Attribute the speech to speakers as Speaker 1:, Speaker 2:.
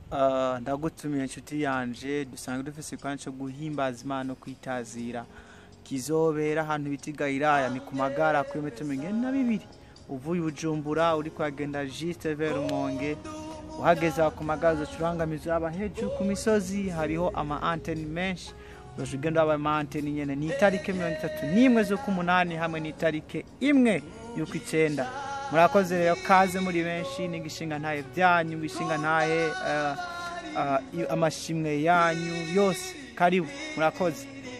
Speaker 1: Ah, ndagutumiye inshuti yanje dusanzwe dufise ikwanya co guhimbaza imana no kwitazira kizobera ahantu bita igayiraya ni ku magara kuri metero mirongo ine na bibiri uvuye i bujumbura uri kuhagenda juste vers rumonge uhageze aho ku magara uzocurangamiza aba hejuru ku misozi hariho ama anteni menshi uzoca ugenda waba ama anteni nyene ni itarike mirongo itatu n'imwe z'ukumunani hamwe n'itarike imwe y'uko icenda murakoze rero kaze muri benshi n'igishinga ntahe byanyu ibishinga ntahe eh, ah, i- amashimwe yanyu yose karibu murakoze